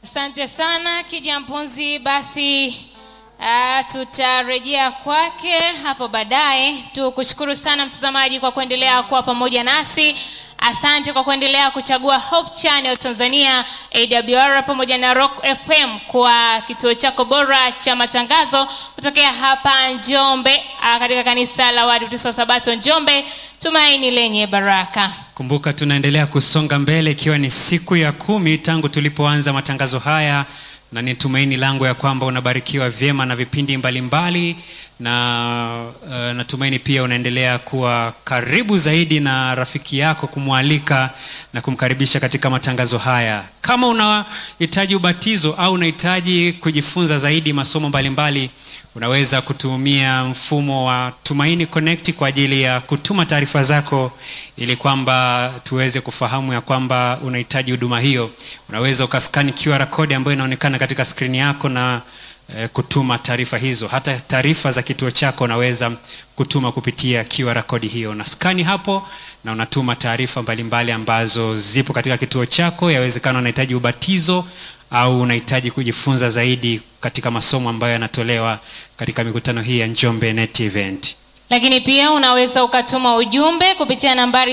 Asante sana Kijampunzi. Basi uh, tutarejea kwake hapo baadaye. Tukushukuru sana mtazamaji kwa kuendelea kuwa pamoja nasi. Asante kwa kuendelea kuchagua Hope Channel Tanzania, AWR pamoja na Rock FM kwa kituo chako bora cha matangazo kutokea hapa Njombe, uh, katika kanisa la Waadventista wa Sabato Njombe, tumaini lenye baraka. Kumbuka tunaendelea kusonga mbele ikiwa ni siku ya kumi tangu tulipoanza matangazo haya, na ni tumaini langu ya kwamba unabarikiwa vyema na vipindi mbalimbali mbali, na uh, natumaini pia unaendelea kuwa karibu zaidi na rafiki yako kumwalika na kumkaribisha katika matangazo haya. Kama unahitaji ubatizo au unahitaji kujifunza zaidi masomo mbalimbali mbali, unaweza kutumia mfumo wa Tumaini Connect kwa ajili ya kutuma taarifa zako ili kwamba tuweze kufahamu ya kwamba unahitaji huduma hiyo. Unaweza ukaskani QR code ambayo inaonekana katika skrini yako na eh, kutuma taarifa hizo. Hata taarifa za kituo chako unaweza kutuma kupitia QR code hiyo. Na skani hapo na unatuma taarifa mbalimbali ambazo zipo katika kituo chako. Yawezekana unahitaji ubatizo au unahitaji kujifunza zaidi katika masomo ambayo yanatolewa katika mikutano hii ya Njombe Net Event. Lakini pia unaweza ukatuma ujumbe kupitia nambari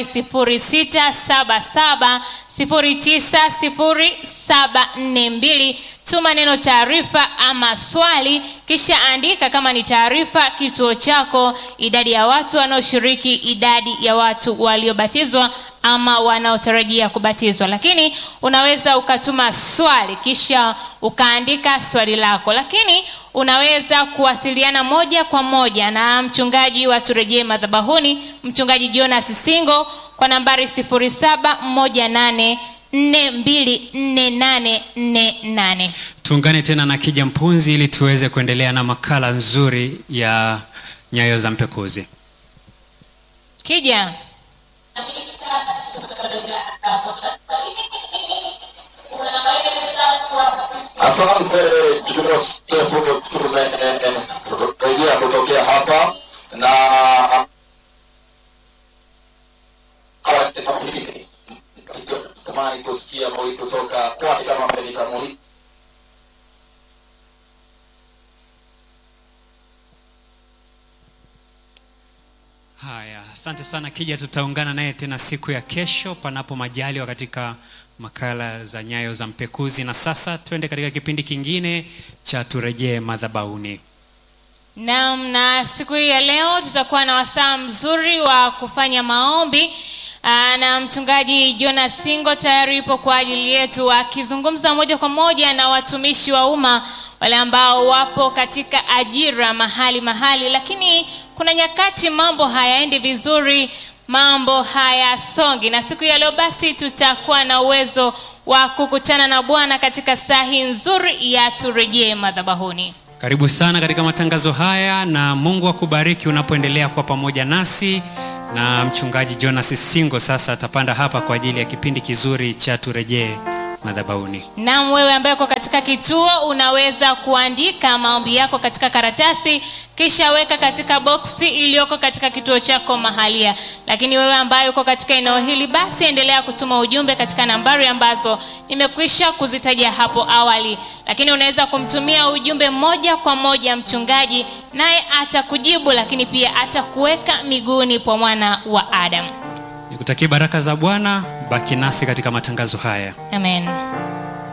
0677 090742. Tuma neno taarifa ama swali, kisha andika kama ni taarifa, kituo chako, idadi ya watu wanaoshiriki, idadi ya watu waliobatizwa ama wanaotarajia kubatizwa. Lakini unaweza ukatuma swali kisha ukaandika swali lako, lakini unaweza kuwasiliana moja kwa moja na mchungaji wa Turejee Madhabahuni, mchungaji Jonas Singo kwa nambari 0718 424848. Tuungane tena na Kija Mpunzi ili tuweze kuendelea na makala nzuri ya Nyayo za Mpekuzi. Kija. Asante Joseph, tumerejea kutokea hapa na tamani kusikia mauli kutoka kwake kama menitamuli Haya, asante sana Kija, tutaungana naye tena siku ya kesho, panapo majaliwa, katika makala za Nyayo za Mpekuzi. Na sasa twende katika kipindi kingine cha Turejee Madhabahuni. Naam, na siku hii ya leo tutakuwa na wasaa mzuri wa kufanya maombi. Aa, na mchungaji Jonas Singo tayari yupo kwa ajili yetu akizungumza moja kwa moja na watumishi wa umma wale ambao wapo katika ajira mahali mahali, lakini kuna nyakati mambo hayaendi vizuri, mambo hayasongi, na siku ya leo basi tutakuwa na uwezo wa kukutana na Bwana katika saa hii nzuri ya turejee madhabahuni. Karibu sana katika matangazo haya, na Mungu akubariki unapoendelea kuwa pamoja nasi na mchungaji Jonas Singo sasa atapanda hapa kwa ajili ya kipindi kizuri cha turejee madhabahuni. Naam, wewe ambaye uko katika kituo unaweza kuandika maombi yako katika karatasi kisha weka katika boksi iliyoko katika kituo chako mahalia. Lakini wewe ambaye uko katika eneo hili, basi endelea kutuma ujumbe katika nambari ambazo nimekwisha kuzitaja hapo awali, lakini unaweza kumtumia ujumbe moja kwa moja mchungaji, naye atakujibu, lakini pia atakuweka miguuni kwa mwana wa Adamu. Nikutakie baraka za Bwana, baki nasi katika matangazo haya. Amen.